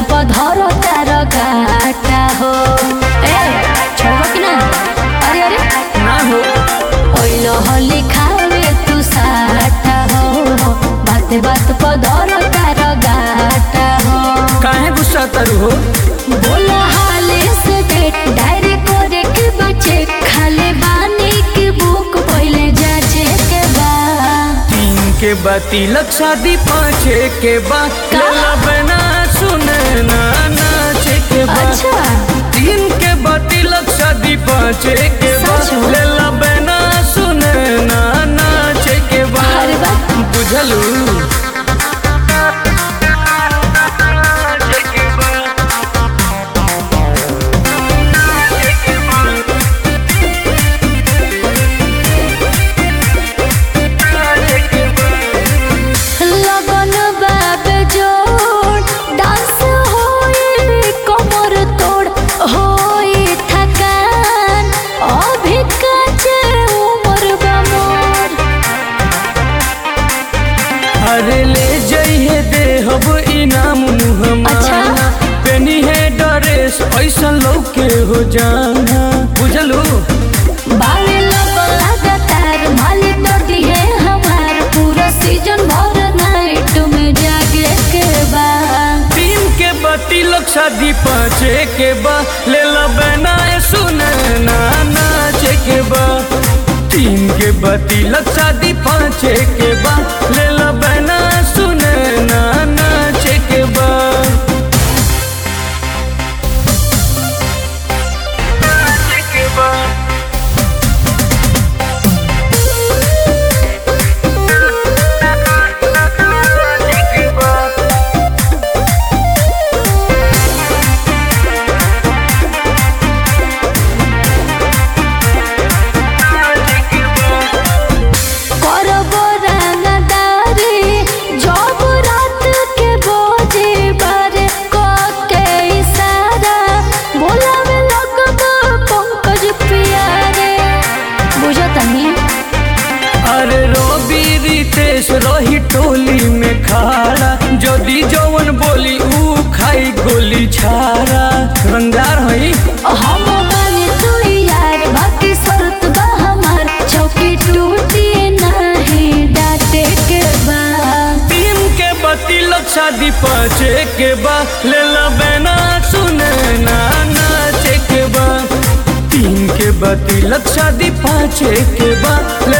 पधर तार गाटा हो ए छोड़ो कि ना अरे अरे ना हो ओइलो होली खावे तू साटा हो बात बात पधर तार गाटा हो काहे गुस्सा तरु हो बोला हाले से डेट डायरी करे के बचे खाले बानी के बुक पहले जाचे के बा तीन के बा तिलक शादी पाँचे के बा का? लेला बना सुने ना नाचे के बा अच्छा तीन के बा तिलक शादी पाँचे के बा सच हो? लेला बना सुने ना नाचे के बा अरे वाह। बुझलू लगन बाबे जोड़ डांस होई कमर तोड़ होई थकान अभी काचे उम्र बा मोर अरे ले जइहे देहब इनाम मुहम्मा अच्छा। पेनी है ड्रेस ऐसा लौके हो जाना बुझलू बावे लगन लगातार मालिक डटी है हमार पूरा सीजन भर नाइट में जागे के बाद तीन के बा तिलक शादी पाँचे के बा ले ला बना सुने ना नाचे के बा तीन के बा तिलक शादी पाँचे के बा ले ला बना सुने ना नाचे के बा नाचे के बा नाचे के बा करब रंगदारी जब रात के बोझे बारे क के इशारा बोलावे लगब पंकज प्यारे बुझतनी अरे रोबी रितेश रही टोली में खाड़ा जदी जवन बोली ऊ खाई गोली छाड़ा रंगदार हई हम बानी तू यार बाकी शर्त बा हमार चौकी टूटी नहीं डाटे के बाद तीन के बत्ती लग शादी पाँचे के बा ले ला बेना सुने ना नाचे के बा तीन के बत्ती लग शादी पाँचे के बा ले